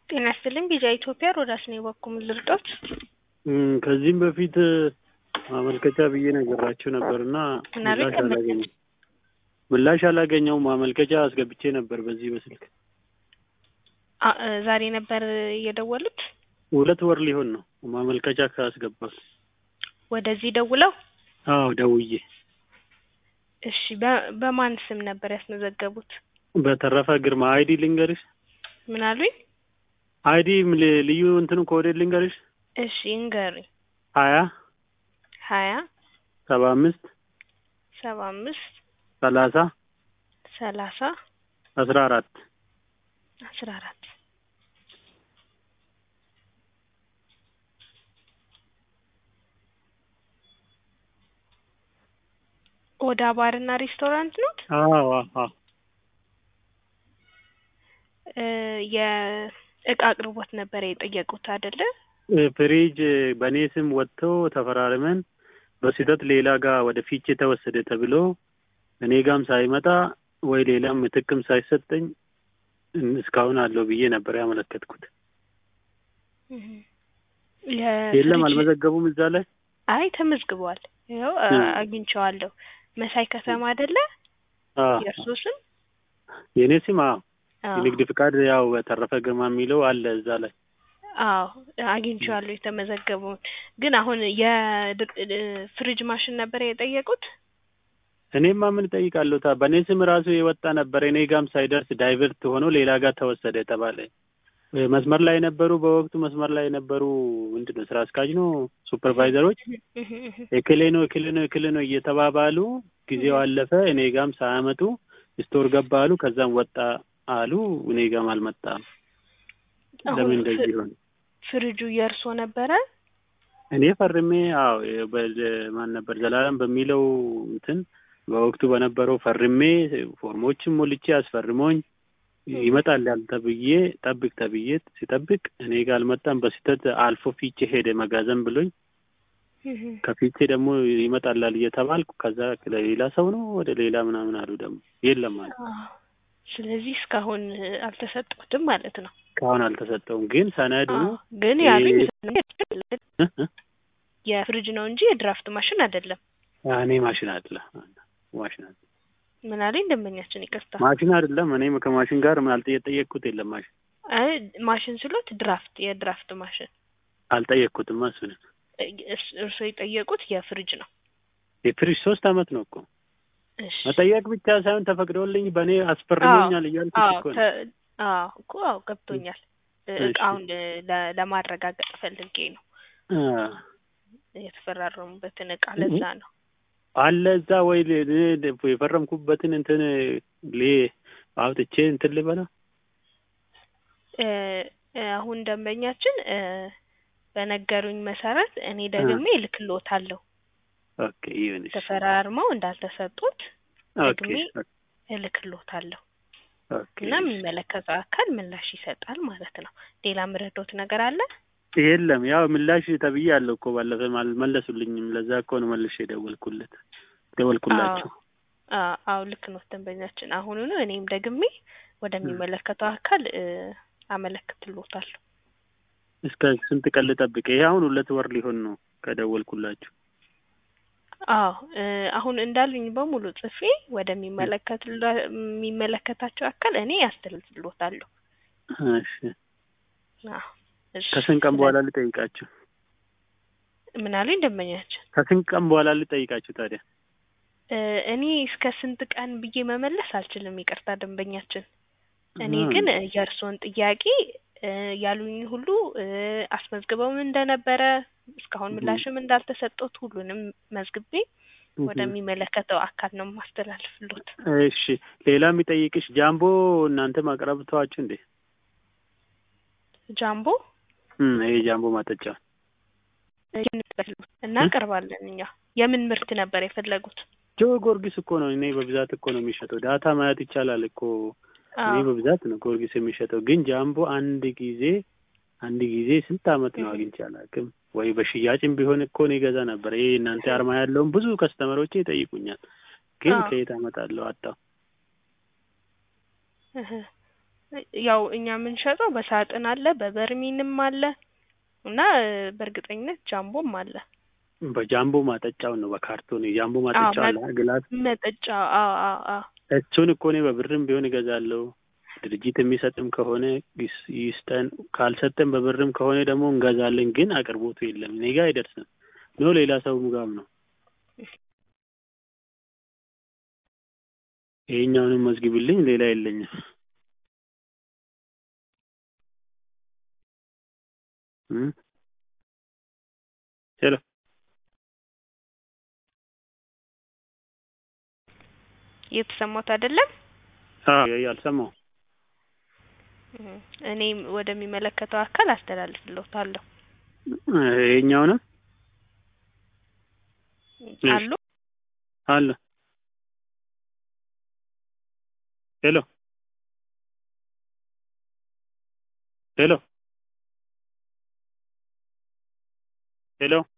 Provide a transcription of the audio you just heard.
ጤና ይስጥልኝ ቢጃ ኢትዮጵያ ሮዳስ ነው የበኩም ልርዶት ከዚህም በፊት ማመልከቻ ብዬ ነገራችሁ ነበር እና ምናምን ምላሽ አላገኘም ምላሽ አላገኘውም። ማመልከቻ አስገብቼ ነበር በዚህ በስልክ አ- እ ዛሬ ነበር የደወሉት ሁለት ወር ሊሆን ነው ማመልከቻ ካስገባል። ወደዚህ ደውለው አዎ ደውዬ እሺ በ- በማን ስም ነበር ያስመዘገቡት በተረፈ ግርማ አይዲ ልንገርሽ ምን አሉኝ አይዲ ል- ልዩ እንትኑ ኮዴድ ልንገርሽ እሺ እንገሩኝ ሀያ ሀያ ሰባ አምስት ሰባ አምስት ሰላሳ ሰላሳ አስራ አራት አስራ አራት ኦዳ ባርና ሬስቶራንት ኖት አዎ አዎ እ የእቃ አቅርቦት ነበር የጠየቁት አይደለ ፍሪጅ በእኔ ስም ወጥቶ ተፈራርመን በስህተት ሌላ ጋር ወደ ፊቼ ተወሰደ ተብሎ እኔ ጋም ሳይመጣ ወይ ሌላም ምትክም ሳይሰጠኝ እስካሁን አለው ብዬ ነበር ያመለከትኩት። እህ የለም የፍሪጅ አልመዘገቡም እዛ ላይ አይ ተመዝግቧል ይኸው አ- እም። አግኝቼዋለሁ መሳይ ከተማ አይደለ አዎ። የእርሶ ስም የእኔ ስም አዎ አዎ የንግድ ፍቃድ ያው በተረፈ ግርማ የሚለው አለ እዛ ላይ አዎ አግኝቼዋለሁ የተመዘገበውን ግን አሁን የፍሪጅ ማሽን ነበር የጠየቁት እኔማ ምን እጠይቃለሁ ታ በእኔ ስም ራሱ የወጣ ነበር እኔ ጋም ሳይደርስ ዳይቨርት ሆኖ ሌላ ጋር ተወሰደ ተባለ እ መስመር ላይ የነበሩ በወቅቱ መስመር ላይ የነበሩ ምንድን ነው ስራ አስኪያጅ ነው ሱፐርቫይዘሮች እህ እህ እክሌ ነው እክሌ ነው እክሌ ነው እየተባባሉ ጊዜው አለፈ እኔ ጋም ሳያመጡ ስቶር ገባ አሉ ከዛም ወጣ አሉ እኔ ጋም አልመጣም አሁን ለምን ፍ- እንደዚህ ሆነ ፍሪጁ የእርሶ ነበረ እኔ ፈርሜ አዎ የ- በ- ማን ነበር ዘላለም በሚለው እንትን በወቅቱ በነበረው ፈርሜ ፎርሞችን ሞልቼ አስፈርሞኝ ይመጣል ያል ተብዬ ጠብቅ ተብዬ ሲጠብቅ እኔ ጋር አልመጣም። በስህተት አልፎ ፊቼ ሄደ መጋዘን ብሎኝ እህ ከፊቼ ደግሞ ይመጣላል እየተባልኩ ከዛ ለሌላ ሰው ነው ወደ ሌላ ምናምን አሉ ደግሞ የለም አለ አዎ። ስለዚህ እስካሁን አልተሰጡትም ማለት ነው እስካሁን አልተሰጠውም። ግን ሰነዱ አዎ። ግን ያሉኝ እ እ የፍሪጅ ነው እንጂ የድራፍት ማሽን አይደለም እኔ ማሽን አለ ማሽን አለ ምን አለኝ ደንበኛችን ይቅርታ ማሽን አይደለም። እኔ ከማሽን ጋር አልጠ- የጠየቅኩት የለም ማሽን አይ ማሽን ስሎት ድራፍት የድራፍት ማሽን አልጠየቅኩትም። እሱን እስ- እርስዎ የጠየቁት የፍሪጅ ነው የፍሪጅ ሶስት አመት ነው እኮ እሺ መጠየቅ ብቻ ሳይሆን ተፈቅዶልኝ በእኔ አስፈርሞኛል እያልኩት አዎ እኮ ነው። ተ- አዎ እኮ አዎ ገብቶኛል እ- እሺ። እቃውን ለ- ለማረጋገጥ ፈልጌ ነው አ፣ የተፈራረሙበትን እቃ ለዛ ነው አለ እዛ ወይ ል- ል- የፈረምኩበትን እንትን ሌ አውጥቼ እንትን ልበላ እ፣ እ፣ አሁን ደንበኛችን እ፣ በነገሩኝ መሰረት እኔ ደግሜ እልክልዎታለሁ ኦኬ ይሁን እሺ። ተፈራርመው እንዳልተሰጡት ኦኬ ደግሜ እልክልዎታለሁ ኦኬ እና የሚመለከተው አካል ምላሽ ይሰጣል ማለት ነው። ሌላ ምረዶት ነገር አለ? የለም ያው ምላሽ ተብዬ አለው እኮ ባለፈ አልመለሱልኝም። ለዛ እኮ ነው መልሼ የደወልኩለት ደወልኩላቸው። አዎ አዎ ልክ ነው ደንበኛችን። አሁኑኑ እኔም ደግሜ ወደሚመለከተው አካል እ፣ አመለክትልዎታለሁ። እስከ ስንት ቀን ልጠብቅ? ይሄ አሁን ሁለት ወር ሊሆን ነው ከደወልኩላችሁ። አዎ እ፣ አሁን እንዳሉኝ በሙሉ ጽፌ ወደሚመለከት የሚመለከታቸው አካል እኔ ያስተላልፍልዎታለሁ። እሺ አዎ እሺ። ከስንት ቀን በኋላ ልጠይቃችሁ? ምን አሉኝ ደንበኛችን? ከስንት ቀን በኋላ ልጠይቃችሁ ታዲያ? እ፣ እኔ እስከ ስንት ቀን ብዬ መመለስ አልችልም፣ ይቅርታ ደንበኛችን። እኔ አ፣ ግን እ፣ የእርስዎን ጥያቄ እ፣ ያሉኝ ሁሉ እ፣ አስመዝግበውም እንደነበረ እስካሁን እህ። ምላሽም እንዳልተሰጠት ሁሉንም መዝግቤ እህ። ወደሚመለከተው አካል ነው ማስተላልፍሎት። እሺ ሌላ የሚጠይቅሽ ጃምቦ እናንተ ማቅረብ ተዋችሁ እንዴ? ጃምቦ እም ይሄ ጃምቦ ማጠጫ እ፣ እናቀርባለን እኛ። የምን ምርት ነበር የፈለጉት? ጆ ጊዮርጊስ እኮ ነው። እኔ በብዛት እኮ ነው የሚሸጠው። ዳታ ማየት ይቻላል እኮ እኔ አዎ በብዛት ነው ጊዮርጊስ የሚሸጠው። ግን ጃምቦ አንድ ጊዜ አንድ ጊዜ ስንት አመት ነው አግኝቼ አላውቅም። ወይ በሽያጭም ቢሆን እኮ እኔ ገዛ ነበር። ይሄ እናንተ አርማ ያለውን ብዙ ከስተመሮቼ ይጠይቁኛል። ግን አዎ። ከየት አመጣለሁ? አጣሁ። እህ ያው እኛ የምንሸጠው በሳጥን አለ በበርሚንም አለ እና እ በእርግጠኝነት ጃምቦም አለ። በጃምቦ ማጠጫው ነው በካርቶን የጃምቦ አዎ ማጠጫው አለ መ- ግላስ መጠጫ አዎ አዎ አዎ እሱን እኮ እኔ በብርም ቢሆን እገዛለሁ። ድርጅት የሚሰጥም ከሆነ ይስ- ይስጠን፣ ካልሰጠን በብርም ከሆነ ደግሞ እንገዛለን። ግን አቅርቦቱ የለም፣ እኔ ጋ አይደርስም ነው ሌላ ሰውም ጋም ነው። ይሄኛውንም መዝግብልኝ፣ ሌላ የለኝም። እም? ሄሎ እየተሰማት አይደለም። አዎ አልሰማሁም። እም፣ እኔም ወደሚመለከተው አካል አስተላልፍልዎታለሁ። ይሄኛውንም እሺ። አሉ አለ ሄሎ ሄሎ ሄሎ